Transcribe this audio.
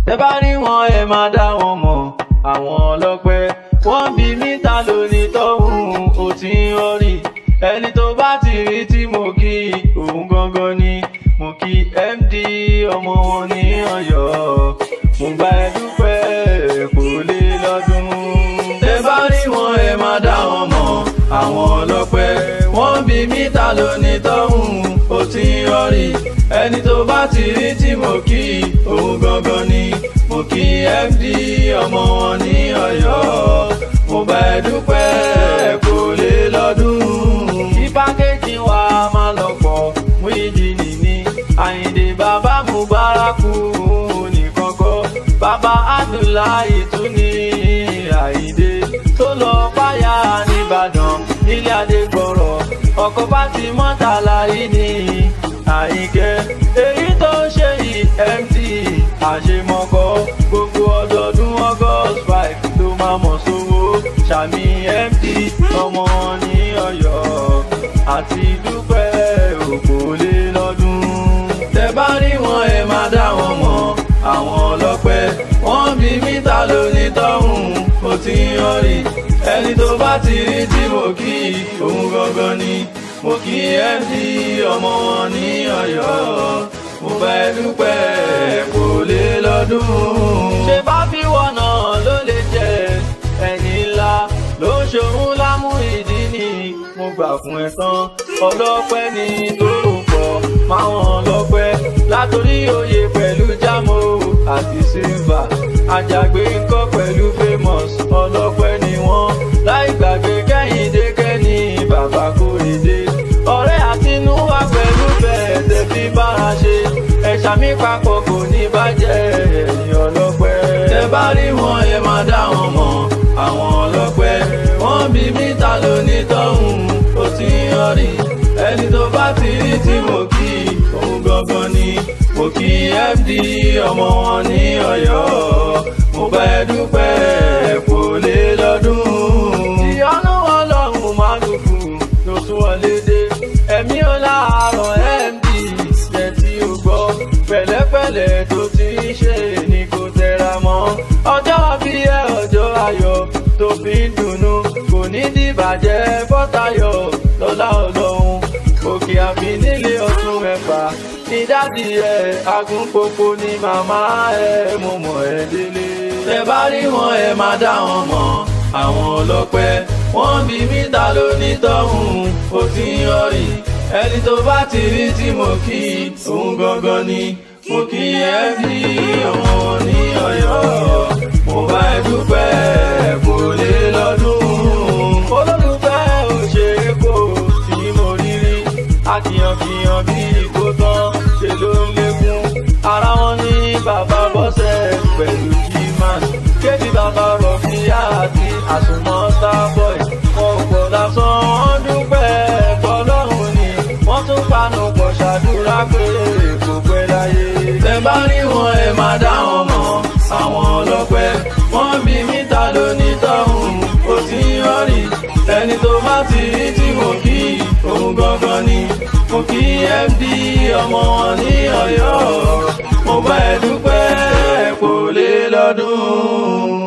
tẹ bá rí wọn ẹ máa dá wọn mọ̀ àwọn ọlọ́pẹ́ wọ́n bí mítà lónìí tọ́hún ó ti ń rọrí ẹni tó bá ti rí tí mo kí òun gangan ni mo kí md ọmọ wọn ní Ọ̀yọ́ mo bá ẹ dúpẹ́ kò lè lọ́dún tẹ bá rí wọn ẹ máa dá wọn mọ̀ àwọn ọlọ́pẹ́ wọ́n bí mítà lónìí tọ́hún ó ti ń rọrí ẹni tó bá ti rí tí mo kí òun gangan ni mo kí md ọmọ wọn ní Ọ̀yọ́ mo bá ẹ dúpẹ́ kò lè lọ́dún. kí pákéjì wa máa lọ pọ̀ mú ìdí nìní Àyìndé bàbá Mubaraku nìkan kọ́ bàbá Abdullahi tún ní Àyìndé tó lọ báyà nìbàdàn nílé adégbọ̀rọ̀ ọkọ̀ bá ti mọ́tàlá yìí ní àyíkẹ́ èyí tó ṣe yìí mt àṣemọ́kọ́ gbogbo ọdọọdún august five ló máa mọ̀ sówó sàmì mt ọmọ ní Ọ̀yọ́ àti dúpẹ́ òkò lé lọ́dún. tẹ bá rí wọn ẹ máa dá wọn mọ̀ àwọn ọlọ́pẹ́ wọ́n bí mítà lónìí tọ́hún ó ti ń yọrí ẹni tó bá ti rí tí mo kí òun gangan ni mo kí md ọmọ wọn ní Ọ̀yọ́ mo bá ẹ dúpẹ́ kò lè lọ́dún. ṣé bá fi wọ̀nà ló lè jẹ ẹni ńlá ló ń ṣòun lámú ìdí ni mo gbà fún ẹ tán ọlọ́pẹ́ ni tó pọ̀ máwọn ọlọ́pẹ́ látòrí oyè pẹ̀lú jámọ́ àti sílvà àjàgbé ńkọ́ pẹ̀lú famous ọlọ́pẹ́ ni wọ́n láì gbàgbé kẹ́hìndé kẹ́ni bàbá kórèdé ọ̀rẹ́ àtinúwá pẹ̀lú bẹ́ẹ̀ tẹ́ fi bára ṣe ẹ̀ṣà mi papọ̀ kò ní bàjẹ́ ẹ̀yìn ọlọ́pẹ́ tẹ́ bá rí wọn ẹ máa dá wọn mọ̀ àwọn ọlọ́pẹ́ wọ́n bí mítà lónìí tọ́hún ó ti ń yọrí ẹni tó bá ti rí tí mo kí òun gangan ni mo kí md ọmọ wọn ní Ọ̀yọ́ mo bá ẹ dúpẹ́ kò lè lọ́dún. ìyanu ọlọ́run máa dùnkù ló sún wọlé dé ẹ̀mí ọláàrọ̀ md jẹ́ tí o gbọ́ pẹ̀lẹ́pẹ̀lẹ́ tó ti ń ṣe ni kò tẹra mọ́ ọjọ́ bí ẹ ọjọ́ ayọ̀ tó fi ń dùnnú kò ní dìbàjẹ́ bọ́tayọ̀ lọ́lá ọlọ́run òkè àfi nílé ọtún ẹ̀fà ní dádì ẹ̀ agúnpòpò ní màmá ẹ̀ mo mọ̀ ẹ́ délé. tẹ bá rí wọn ẹ máa dá wọn mọ̀ àwọn ọlọ́pẹ́ wọ́n bí mítà lónìí tọ́hún ó ti ń yọrí ẹni tó bá ti rí tí mo kí òun gangan ni mo kí ẹ bí ọmọ ní Ọ̀yọ́ mo bá ẹ dúpẹ́ kò lè lọ́dún olólùfẹ́ òṣèré kò tí mo rí rí akíyankíyan bí kò tán ṣe ló ń lékún ara wọn ní bàbá bọ́sẹ̀ pẹ̀lú gman kébí bàbá rọ̀fíà àti àsùnmọ́ starboy wọn ò pọ̀ lásán wọn dúpẹ́ fọlọ́run ni wọ́n tún panu pọ̀ ṣàdúrà pé kò pẹ́ láyé. tẹ bá rí wọn ẹ máa dá wọn mọ̀ àwọn ọlọ́pẹ́ wọ́n bí mítà lónìí tọ́hún ó ti ń yọrí ẹni tó bá ti rí tí mo kí òun gangan ni mo kí md ọmọ wọn ní Ọ̀yọ́ mo bá ẹ dúpẹ́ kò lè lọ́dún.